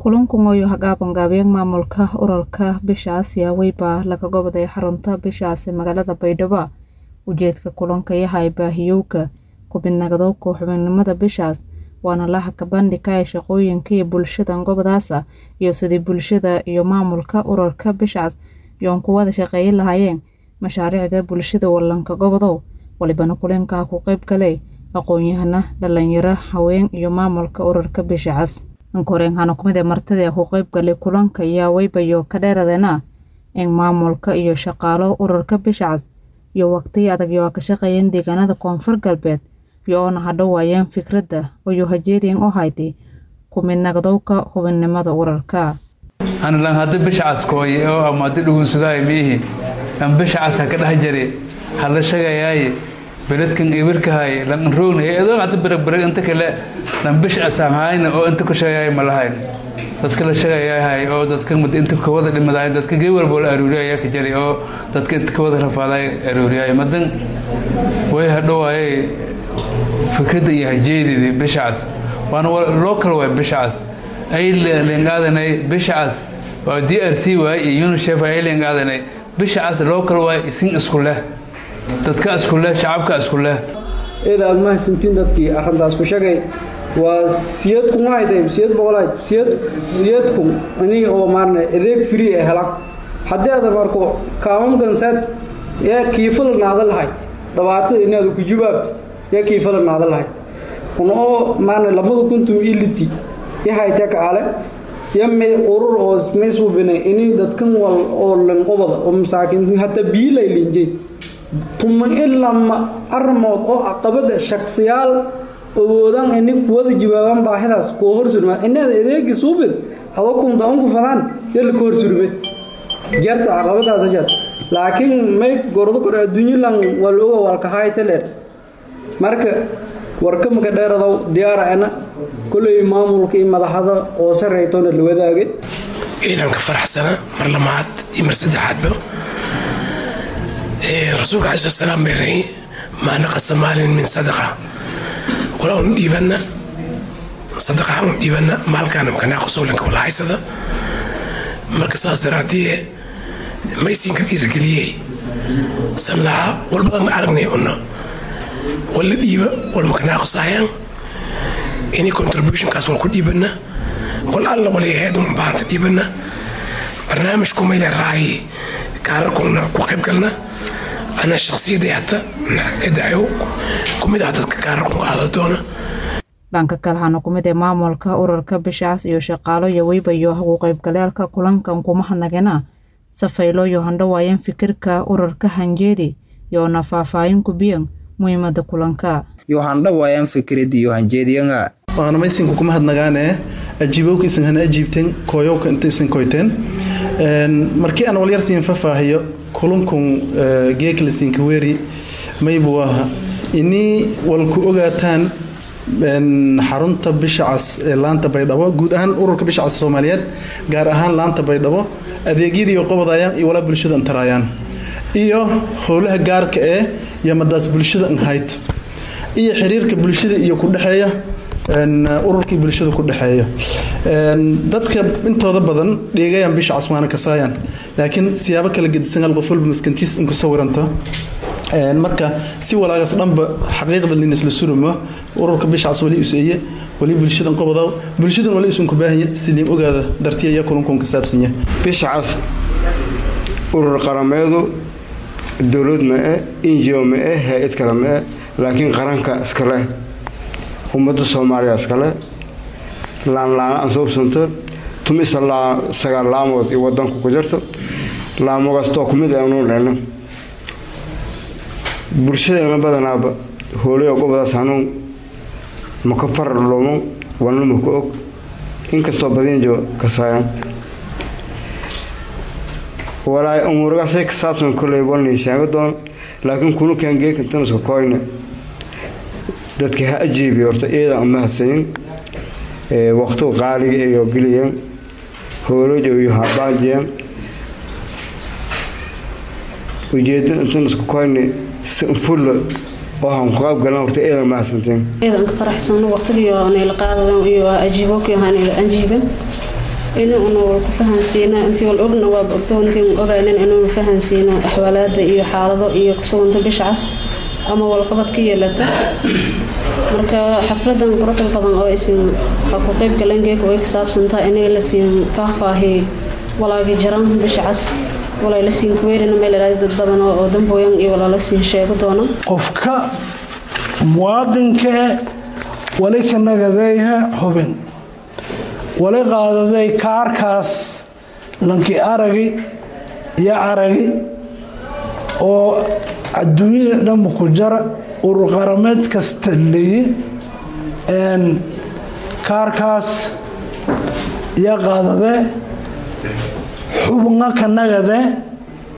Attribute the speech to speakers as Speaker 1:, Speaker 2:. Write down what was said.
Speaker 1: kulankan oo hagaabangaabeen maamulka ururka bishaas yaa weybaa laga goboday xarunta bishaas ee magaalada baydhabo ujeedka kulanka yahay baahiyowga kubidnagdowka xubinimada bishaas waana la hakabandhika ee shaqooyinka iyo bulshadan gobadaasa iyo sidii bulshada iyo maamulka ururka bishaas yoon ku wada shaqeeyin lahaayeen mashaariicda bulshada wallanka gobodow walibana kulankaa ku qayb galay aqoon-yahana dhalinyaro haween iyo maamulka ururka bishacas ankoreenhana kumid ee martida ku qayb galay kulanka ayaa weybayo ka dheeradeena in maamulka iyo shaqaalo ururka bishacas iyo waqtiyi adag yoo ka shaqeeyeen deegaanada koonfur galbeed iyo oona hadhowaayeen fikradda oyo hajeediin u haytay kumidnagdowka xubinnimada ururka
Speaker 2: anilan haddi bishacas kooye oo ama haddi dhugunsudaay miihi an bishacas ha ka dhex jari ha la shagayaaye beledkan ibirkahay lan roogna adoo hadda beragberag inta kale lan bishacas aan hayna oo inta ku shagayaay ma lahayn dadka la shagayahay oo dadka inta kawada dhimadaay dadka gee walbo la arooriya ayaa ka jari oo dadka inta kawada rafaaday arooriyaay madan way hadhowaaye fikradda iyo hajeedidi bishacas waana local waay bishacas ay lengaadanay bishacas waa d r c waay iyo unisef ay lengaadanay bishacas local waay isin isku leh dadka isku leh shacabka isku leh
Speaker 3: eeda aad mahadsantiin dadkii arrintaas ku sheegay waa siyadku mahaytay siyad boqolaad siyad siyadku ani oo maarna adeeg free ee hela haddii aad marko kaamamkansaad yaa kiifala naada lahayd dhibaatada inaad ku jubaabto yaa kiifala naada lahayd kunoo maarna lamada kuntum iliti yahayta kaale yame urur oo maysubine ini dadkan wal oo lanqobada oo masaakiin hata biilay linjay tuma ilama arrimood oo caqabada shaksiyaal awoodan ini kuwada jawaaban baahidaas kuwa hor surmaa inaad adeegi suubid adoo kunta unku fadaan yalla ka hor surme jarta caqabadaas jar laakiin may gordo kor adduunyalan wal oga walka haytaleer marka warka maka dheeradow diyaara ana koley maamulka iyo madaxda oo sareytoona la wadaagay
Speaker 4: ciidanka faraxsana mar lamaad iyo mar saddexaadba rasuulka alai slat salaam bay rahi maa naqasa maalin min sadaqa walaa un dhiibanna sadaqa un dhiibanna maalkaana makanaaqo sowlanka wala haysada marka saas daraaddiye maysiinka dhiirigeliyey san lahaa walbadan aragnay una wala dhiiba wal makanaaqosaayaan ini contributionkaas wal ku dhiibanna wal alla walayaheed un baanta dhiibanna barnaamijku mayle raayi kaararkuna ku qayb galna ana shaksiyadday hata cidayo kumid ah dadka kaararku qaada doona
Speaker 1: dhanka kale hana kumid ee maamulka ururka bishaas iyo shaqaalo iyo weybayo hagu qaybgaleelka kulankan kuma hadnagena safaylo iyo handhawaayeen fikirka ururka hanjeedi yoona faahfaahin kubiyan muhiimada kulanka
Speaker 5: yohandhawaayaan fikradi iyo hanjeediyanga
Speaker 6: waana maysinka kuma hadnagaane ajiibowka isan hana ajiibteen kooyowka inta isan koyteen markii aan walyar siin fafaahiyo kulankun geeklasiinka weeri maybu aha inii walku ogaataan xarunta bishacas ee laanta baydhabo guud ahaan ururka bishacas soomaaliyeed gaar ahaan laanta baydhabo adeegyadii qobodayaan iyo walaa bulshada antaraayaan iyo howlaha gaarka ee yamadaas bulshada anhayd iyo xiriirka bulshada iyo ku dhexeeya ururkii bulshada ku dhexeeya dadka intooda badan dheegayaan bisha casmaana kasaayaan laakiin siyaabo kala gedisan hal qof walba maskantiis inku sawiranta marka si walaagaas dhanba xaqiiqda linisla suruma ururka bishacas wali useeye wali bulshadan qobodaw bulshadan wali isunku baahanya siliin ogaada dartiya iyo kulankun ka saabsanya
Speaker 7: bishacas urur qarameedu dowlad ma-e injio ma-e hay-ad kale ma-e laakiin qaranka iskale ummadda soomaaliya iskale laanlaana aan soo ubsanto tumisa sagaal laamood iyo wadanku ku jirto laamogastoo kumid aanu dhelno bulshadeena badanaaba hoolay gobadaas hanuun maka farar lumo walna maka og inkastoo badinjo kasaayan walaa umuuragaasay ka saabsan koley walnay sheego doon laakiin kunukan geekantanuska koyne dadka ha ajiibi horta iyadan uma hadsanin waqtigu qaaliga iyo geliyeen hoolojo iyo habaajiyeen ujeedo intanuska koyne fulla oo han ku qaybgalan horta iyadan ma hadsanteen
Speaker 8: iyadan ka faraxsano waqtigiyo nayla qaadadan iyo ajiibokio hanayla anjiiban inuuna walku fahansiino intii wal ogna waaba ogto intii ogaynin inuuna fahansiino axwaalaada iyo xaalado iyo kusuganta bisha cas ama walqabad ka yeelata marka xafladan quruxda badan oo isin ku qeyb galangeeka way ka saabsantaa inay la siin faahfaahiy walaagi jaran bisha cas walay la siin kuweerina meel ilaas dad badan oo dambooyan iyo walaa la siin sheego doona
Speaker 9: qofka muwaadinka wali ka nagadayha hubin wali qaadaday kaarkaas lanki aragi iyo aragi oo adduunyada dhanba ku jara urur qarameed kasta leeyi kaarkaas iyo qaadadee xubna ka nagadee